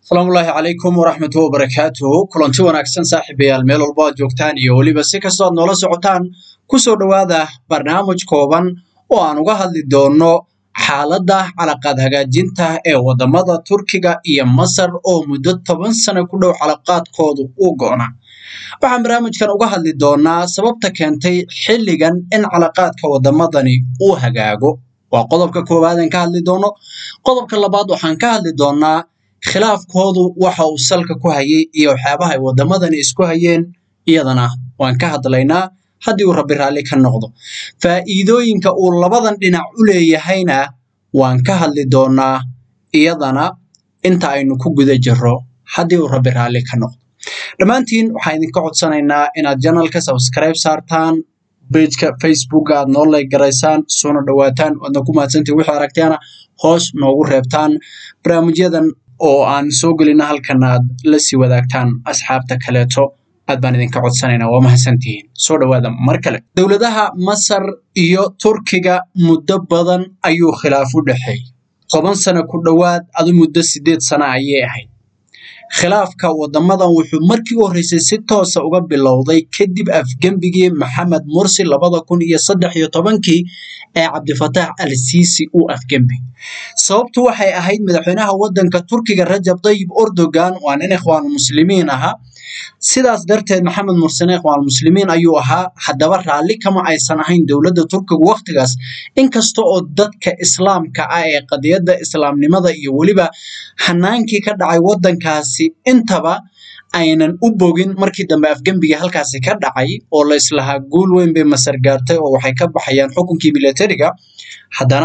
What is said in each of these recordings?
asalaamullaahi calaykum waraxmatuhi wabarakaatuhu kulanti wanaagsan saaxiibayaal meel walbo aad joogtaan iyo weliba si kastoo aad noola socotaan kusoo dhowaada barnaamij kooban oo aan uga hadli doonno xaaladda calaqaad hagaajinta ee waddamada turkiga iyo masar oo muddo toban sano ku dhow calaqaadkoodu uu go'na waxaan barnaamijkan uga hadli doonnaa sababta keentay xilligan in calaqaadka waddamadani uu hagaago waa qodobka koowaad aan ka hadli doonno qodobka labaad waxaan ka hadli doonnaa khilaafkoodu waxa uu salka ku hayay iyo waxyaabaha ay waddamadani isku hayeen iyadana waan ka hadlaynaa haddii uu rabbi raalli ka noqdo faa'iidooyinka uu labadan dhinac u leeyahayna waan ka hadli doonnaa iyadana inta aynu ku guda jirro haddii uu rabbi raalli ka noqdo dhammaantiin waxaan idinka codsanaynaa inaad janalka subscribe saartaan bejka facebooka aad noo layg garaysaan soona dhowaataan waadna ku mahadsantii wixii aragteena hoos noogu reebtaan barnaamijyadan oo aan soo gelina halkan aad la sii wadaagtaan asxaabta kaleeto aad baan idinka codsanaynaa waa mahadsantihiin soo dhowaada mar kale dowladaha masar iyo turkiga muddo badan ayuu khilaaf u dhexeeyey toban sano ku dhowaad adu muddo siddeed sano ayay ahayd khilaafka waddamadan wuxuu markii u horreysay si toosa uga bilowday kadib afgembigii maxamed mursi labada kun iyo saddex iyo tobankii ee cabdifataax al siisi uu afgembi sababtu waxay ahayd madaxweynaha waddanka turkiga rajab tayyib erdogan waa nin ikhwaan muslimiin ahaa sidaas darteed maxamed mursine ikhwaan muslimiin ayuu ahaa haddaba raalli kama aysan ahayn dowladda turkiga wakhtigaas inkasta oo dadka islaamka ah ee qadiyadda islaamnimada iyo weliba hanaankii ka dhacay waddankaasi intaba aynan u bogin markii dambe afgembigii halkaasi ka dhacay oo la islahaa guul weyn bay masar gaartay oo waxay ka baxayaan xukunkii milatariga haddana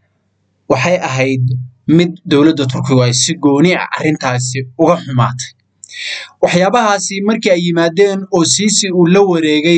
waxay ahayd mid dowladda turkigu ay si gooni ah arrintaasi uga xumaatay waxyaabahaasi markii ay yimaadeen oo siisi uu la wareegay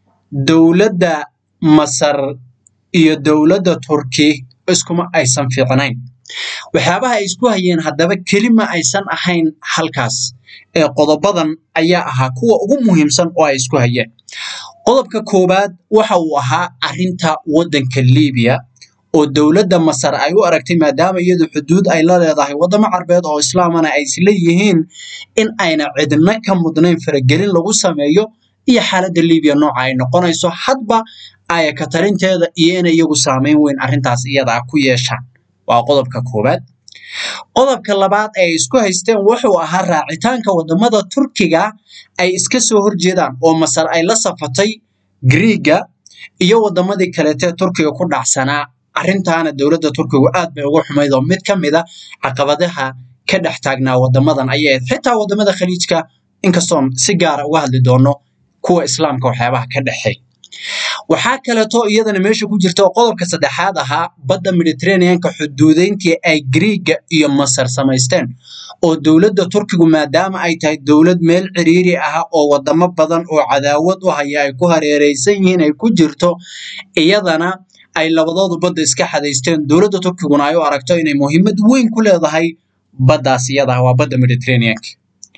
dowladda masar iyo dowladda turki iskuma aysan fiicnayn waxyaabaha ay isku hayeen haddaba kelima aysan ahayn halkaas ee qodobadan ayaa ahaa kuwa ugu muhiimsan oo ay isku hayeen qodobka koowaad waxa uu ahaa arrinta waddanka libiya oo dowladda masar ay u aragtay maadaama iyadu xuduud ay la leedahay waddamo carbeed oo islaamana ay isla yihiin in ayna cidna ka mudnayn faragelin lagu sameeyo iyo xaaladda libiya nooca ay noqonayso hadba ayaka tarinteeda iyo inay iyagu saamayn weyn arrintaas iyada ah ku yeeshaan waa qodobka koowaad qodobka labaad ay isku haysteen wuxuu ahaa raacitaanka waddamada turkiga ay iska soo horjeedaan oo masar ay la safatay griiga iyo waddamadii kaleetee turkiga ku dhacsanaa arrintaana dowladda turkigu aad bay uga xumayd oo mid ka mid a caqabadaha ka dhex taagnaa waddamadan ayay ahayd xitaa waddamada khaliijka inkastoon si gaara uga hadli doono kuwa islaamka waxyaabaha ka dhexeey waxaa kaleeto iyadana meesha ku jirta oo qodobka saddexaad ahaa badda mediterraneanka xuduudeyntii ay griiga iyo masar samaysteen oo dowladda turkigu maadaama ay tahay dowlad meel ciriiri ah oo waddamo badan oo cadaawad u haya ay ku hareereysan yihiin ay ku jirto iyadana ay labadoodu badda iska xadaysteen dowladda turkiguna ay u aragto inay muhiimad weyn ku leedahay baddaas iyada ah waa badda mediterraneanka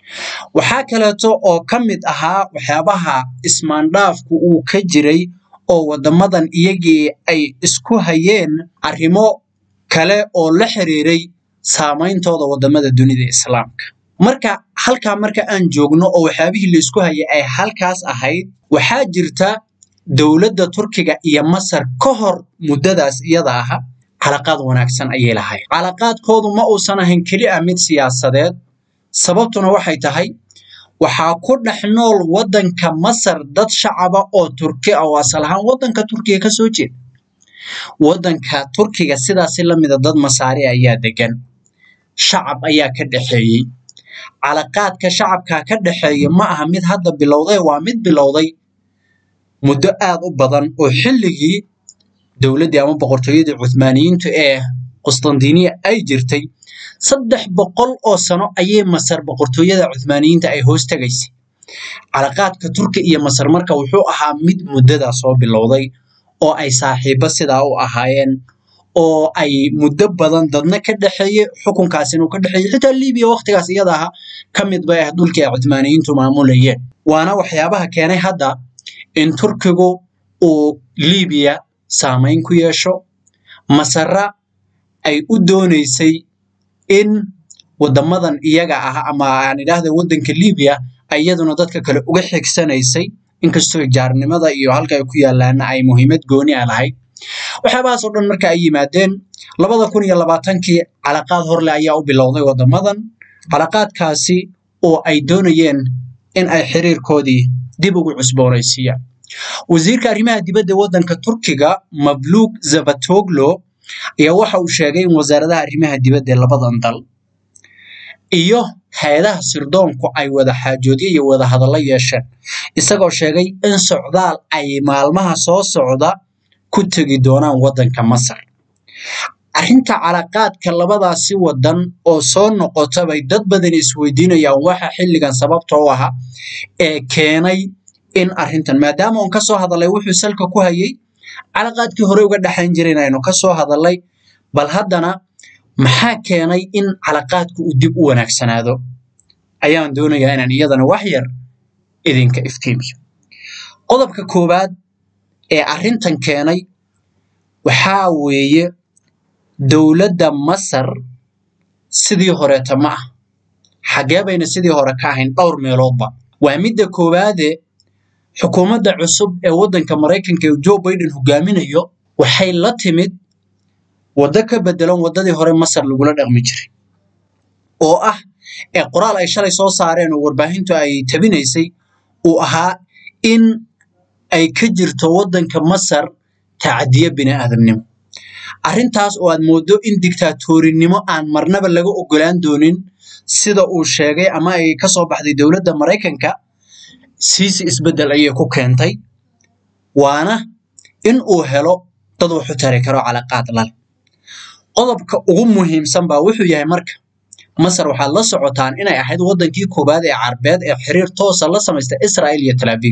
waxaa kaleeto oo ka mid ahaa waxyaabaha ismaandhaafku uu ka jiray oo waddamadan iyagii ay isku hayeen arrimo kale oo la xiriiray saameyntooda waddamada dunida islaamka marka halkaa marka aan joogno oo waxyaabihii la isku hayay ay halkaas ahayd waxaa jirta dowladda turkiga iyo masar ka hor muddadaas iyada aha calaqaad wanaagsan ayay lahayd calaqaadkoodu ma uusan ahayn keli ah mid siyaasadeed sababtuna waxay tahay waxaa ku dhex nool waddanka masar dad shacaba oo turki ah oo asal ahaan waddanka turkiga ka soo jeeda waddanka turkiga sidaasi la mida dad masaari ayaa degan shacab ayaa ka dhexeeyey calaqaadka shacabka ka dhexeeya ma aha mid hadda bilowday waa mid bilowday muddo aad u badan oo xilligii dowladdii ama boqortooyadii cuthmaaniyiintu ee qustandiniya ay jirtay saddex boqol oo sano ayay masar boqortooyada cuthmaaniyiinta ay hoos tegaysay calaqaadka turki iyo masar marka wuxuu ahaa mid muddadaa soo bilowday oo ay saaxiibo sidaa u ahaayeen oo ay muddo badan dadna ka dhexeeyey xukunkaas inuu ka dhexeeyey xitaa libiya wakhtigaas iyada aha ka mid bay ah dhulkii ay cuthmaaniyiintu maamulayeen waana waxyaabaha keenay hadda in turkigu uu libiya saamayn ku yeesho masara ay u doonaysay in wadamadan iyaga ah ama aan idhaahda waddanka libiya iyaduna dadka kale uga xigsanaysay inkastoo jaarnimada iyo halka ay ku yaalaana ay muhiimad gooni a lahayd waxyaabahaas oo dhan marka ay yimaadeen labada kun iyo labaatankii calaqaad horle ayaa u bilowday wadamadan calaqaadkaasi oo ay doonayeen in ay xiriirkoodii dib ugu cusboonaysiiyaan wasiirka arrimaha dibadda waddanka turkiga mabluug zavatoglo ayaa waxa uu sheegay in wasaaradaha arrimaha dibadda ee labadan dal iyo hay-adaha sirdoonku ay wada xaajoodyo iyo wada hadallo yeesheen isagoo sheegay in socdaal ay maalmaha soo socda ku tegi doonaan waddanka masar arrinta calaqaadka labadaasi waddan oo soo noqota bay dad badan isweydiinayaan waxa xilligan sababta u aha ee keenay in arrintan maadaama uun ka soo hadalay wuxuu salka ku hayay calaqaadkii hore uga dhexayn jiray inaynu ka soo hadalay bal haddana maxaa keenay in calaqaadku uu dib u wanaagsanaado ayaan doonayaa inaan iyadana wax yar idinka iftiimiyo qodobka koowaad ee arrintan keenay waxaa weeye dowladda masar sidii horeeta ma ah xaggee bayna sidii hore ka ahayn dhowr meeloodba waa midda koowaade xukuumadda cusub ee waddanka maraykanka ee joe biden hogaaminayo waxay la timid waddo ka bedelan waddadii hore masar lagula dhaqmi jiray oo ah ee qoraal ay shalay soo saareen oo warbaahintu ay tabinaysay uu ahaa in ay ka jirto waddanka masar tacadiye bini aadamnimo arrintaas oo aad mooddo in digtaatoorinimo aan marnaba laga ogolaan doonin sida uu sheegay ama ay ka soo baxday dowladda maraykanka siisi isbeddel ayay ku keentay waana in uu helo dad wuxu tari karo calaqaad lale qodobka ugu muhiimsan baa wuxuu yahay marka masar waxaad la socotaan inay ahayd waddankii koowaad ee carbeed ee xiriir toosa la samaysta israa'il iyo talaabiib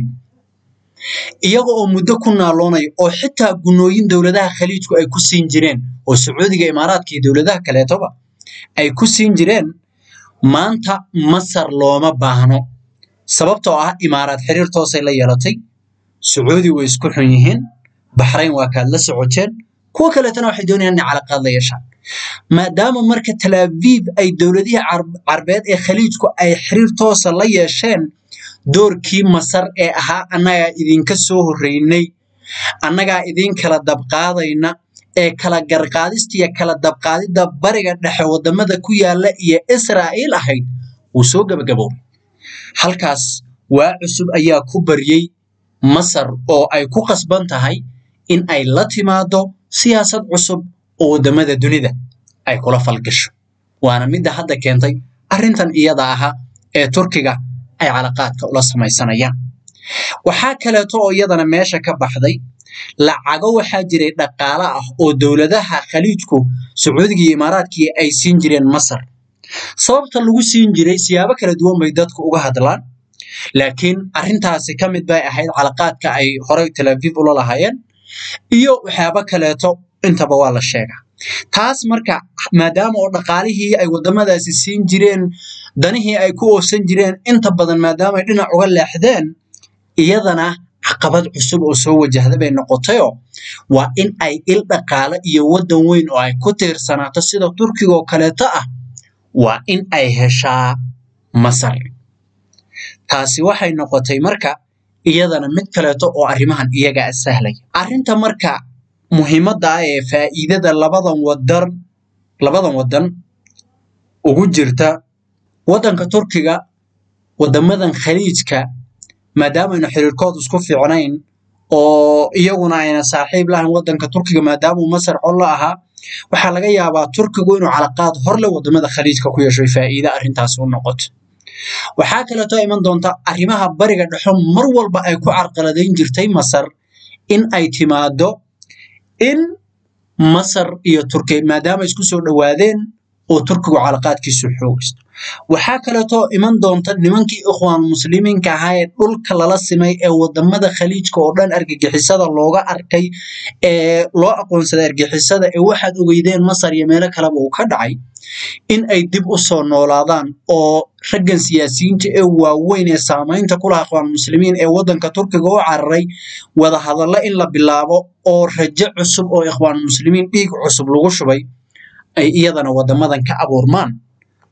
iyaga oo muddo ku naaloonaya oo xitaa gunooyin dowladaha khaliijku ay ku siin jireen oo sacuudiga imaaraadka iyo dowladaha kaleetoba ay ku siin jireen maanta masar looma baahno sababtoo ah imaaraad xiriir toosay la yeelatay sacuudi way isku xun yihiin baxrayn waa kaad la socoteen kuwo kaleetana waxay doonayaan inay calaqaad la yeeshaan maadaama marka talaabiib ay dowladihii carbeed ee khaliijku ay xiriir toosa la yeesheen doorkii masar ee ahaa annagaa idinka soo horreynay annagaa idin kala dabqaadayna ee kala garqaadista iyo kala dabqaadidda bariga dhexe waddamada ku yaalla iyo israa'iil ahayd wuu soo gebagaboobay halkaas waa cusub ayaa ku baryey masar oo ay ku qasban tahay in ay la timaado siyaasad cusub oo waddamada dunida ay kula falgasho waana midda hadda keentay arrintan iyada aha ee turkiga ay calaqaadka ula samaysanayaan waxaa kaleeto oo iyadana meesha ka baxday lacago waxaa jiray dhaqaale ah oo dowladaha khaliijku sacuudiga iyo imaaraadkii ay siin jireen masar sababta lagu siin jiray siyaabo kala duwan bay dadku uga hadlaan laakiin arrintaasi ka mid bay ahayd calaqaadka ay horey talaabiib ula lahaayeen iyo waxyaabo kaleeto intaba waa la sheegaa taas marka maadaama oo dhaqaalihii ay waddamadaasi siin jireen danihii ay ku oofsan jireen inta badan maadaama ay dhinac uga leexdeen iyadana caqabad cusub oo soo wajahda bay noqotayoo waa in ay il dhaqaale iyo waddan weyn oo ay ku tiirsanaato sida turkiga oo kaleeto ah waa in ay heshaa masar taasi waxay noqotay marka iyadana mid kaleeto oo arrimahan iyaga sahlaya arrinta marka muhiimadda ah ee faa'iidada labadan wadan labadan waddan ugu jirta waddanka turkiga waddamadan khaliijka maadaamaynu xiriirkoodu isku fiicnayn oo iyaguna ayna saaxiib lahayn waddanka turkiga maadaamuu masar col la ahaa waxaa laga yaabaa turkigu inuu calaqaad horle waddamada khaliijka ku yeesho faa'iide arrintaasi u noqoto waxaa kaleeto iman doonta arrimaha bariga dhexo mar walba ay ku carqaladayn jirtay masar in ay timaado in masar iyo turkiya maadaama isku soo dhowaadeen oo turkigu calaqaadkiisu xoogaysto waxaa kaleeto iman doonta nimankii ikhwaan muslimiinka ahaa ee dhulka lala simay ee waddamada khaliijka oo dhan argagixisada looga arkay ee loo aqoonsaday argagixisada ee waxaad ogeydeen masar iyo meelo kaleba uu ka dhacay in ay dib u soo noolaadaan oo raggan siyaasiyiinta ee waaweyn ee saamaynta ku laha ikhwaan muslimiin ee waddanka turkiga u cararay wada hadallo in la bilaabo oo rajo cusub oo ikhwaan muslimiin dhiig cusub lagu shubay ay iyadana waddamadan ka abuurmaan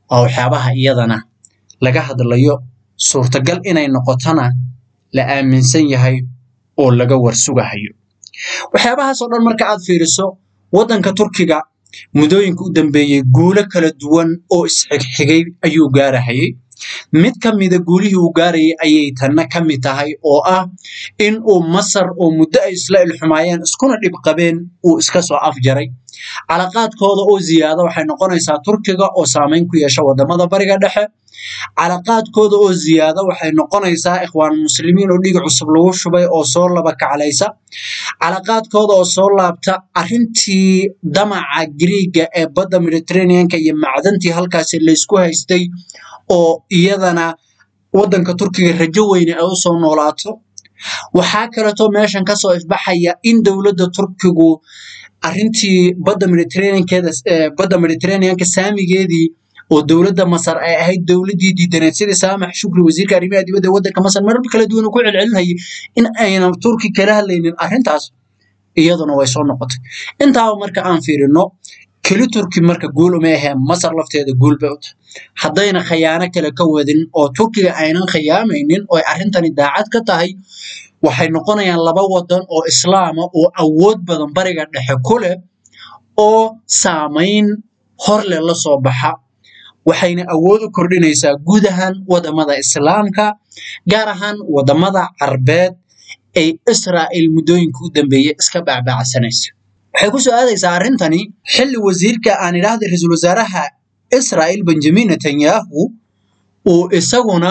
waa waxyaabaha iyadana laga hadlayo suurtagal inay noqotona la aaminsan yahay oo laga warsugahayo waxyaabahaasoo dhan marka aad fiiriso waddanka turkiga muddooyinka u dambeeyey guulo kala duwan oo isxigxigay ayuu gaarahayay mid ka mida guulihii uu gaarayay ayay tanna ka mid tahay oo ah in uu masar oo muddo ay isla ilxumaayeen iskuna dhib qabeen uu iska soo afjaray calaqaadkooda oo ziyaada waxay noqonaysaa turkiga oo saamayn ku yeesha wadamada bariga dhexe calaqaadkooda oo ziyaada waxay noqonaysaa ikhwaan muslimiin oo dhiig cusub lagu shubay oo soo laba kaclaysa calaqaadkooda oo soo laabta arrintii damaca griiga ee badda mediterraneanka iyo macdantii halkaasi laysku haystay oo iyadana waddanka turkiga rajo weyne ay u soo noolaato waxaa kaleetoo meeshan kasoo ifbaxaya in dowladda turkigu arrintii badda mediterraneankeeda badda mediterraneanka saamigeedii oo dowladda masar ay ahayd dowladdii diidaneed sidii saamax shukri wasiirka arrimaha dibadda waddanka masar marar kala duwan ku celcelinayay in aynan turki kala hadlaynin arrintaas iyaduna way soo noqotay intaaba marka aan fiirino keli turki marka guul uma ahee masar lafteeda guul bay u tahay haddayna khayaano kale ka wadin oo turkiga aynan khiyaamaynin oo arrintani daacad ka tahay waxay noqonayaan laba wadan oo islaama oo awood badan bariga dhexe ku leh oo saamayn horleh la soo baxa waxayna awood u kordhinaysaa guud ahaan wadamada islaamka gaar ahaan wadamada carbeed ay israa'il muddooyinka u dambeeyey iska baacbaacsanaysa waxay ku soo aadaysaa arrintani xilli wasiirka aan idhaahda ra-iisul wasaaraha israa'il benjamin netanyahu uu isaguna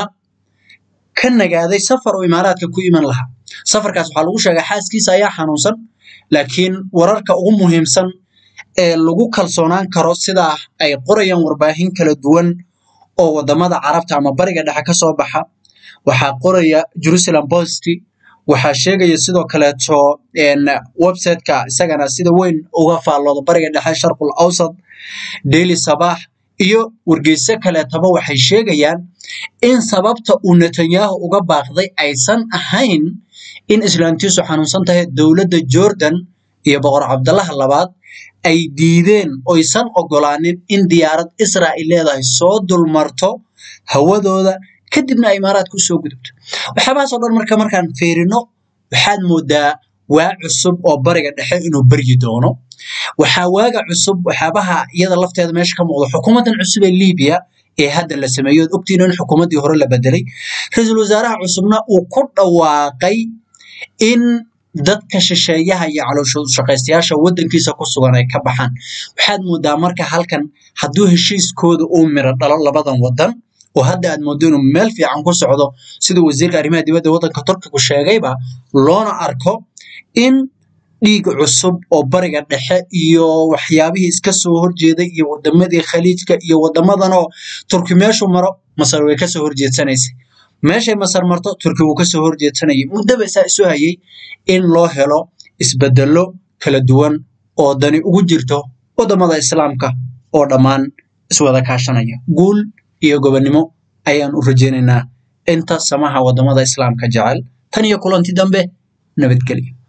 ka nagaaday safar oo imaaraadka ku iman lahaa safarkaas waxaa lagu sheegay xaaskiisa ayaa xanuunsan laakiin wararka ugu muhiimsan ee lagu kalsoonaan karo sidaa ay qorayaan warbaahin kala duwan oo wadamada carabta ama bariga dhexe ka soo baxa waxaa qoraya jerusalem post waxaa sheegaya sidoo kaleeto websiteka isagana sida weyn uga faallooda bariga dhexe sharqul awsad daily sabaax iyo wargeyso kaleetaba waxay sheegayaan in sababta uu netanyahu uga baaqday aysan ahayn in islaantiisu xanuunsan tahay dowladda jordan iyo boqor cabdalaha labaad ay diideen oysan ogolaanin in diyaarad israa'il leedahay soo dulmarto hawadooda kadibna ay imaaraadka usoo gudubto waxyaabahaasoo dhan marka markaan fiirino waxaad moodaa waa cusub oo bariga dhexe inuu beryi doono waxaa waaga cusub waxyaabaha iyada lafteeda meesha ka muuqda xukuumaddan cusub ee libiya ee hadda la sameeyo od ogtiin in xukuumaddii hore la bedelay ra-iisul wasaaraha cusubna uu ku dhawaaqay in dadka shisheeyaha iyo calooshaqaystayaasha waddankiisa ku sugan ay ka baxaan waxaad moodaa marka halkan hadduu heshiiskooda uu miro dhalo labadan waddan oo hadda aad moodo inuu meel fiican ku socdo siduu wasiirka arrimaha dibadda waddanka turkigu sheegayba loona arko in dhiig cusub oo bariga dhexe iyo waxyaabihii iska soo horjeeday iyo wadamadii khaliijka iyo wadamadanoo turki meeshu maro masar way kasoo horjeedsanaysay meeshay masar marto turki wuu kasoo horjeedsanayay muddaba saa isu hayay in loo helo isbedelo kala duwan oo dani ugu jirto wadamada islaamka oo dhammaan iswada kaashanaya guul iyo gobonnimo ayaan u rajaynaynaa inta samaha wadamada islaamka jecel tan iyo kulanti dambe nabadgelyo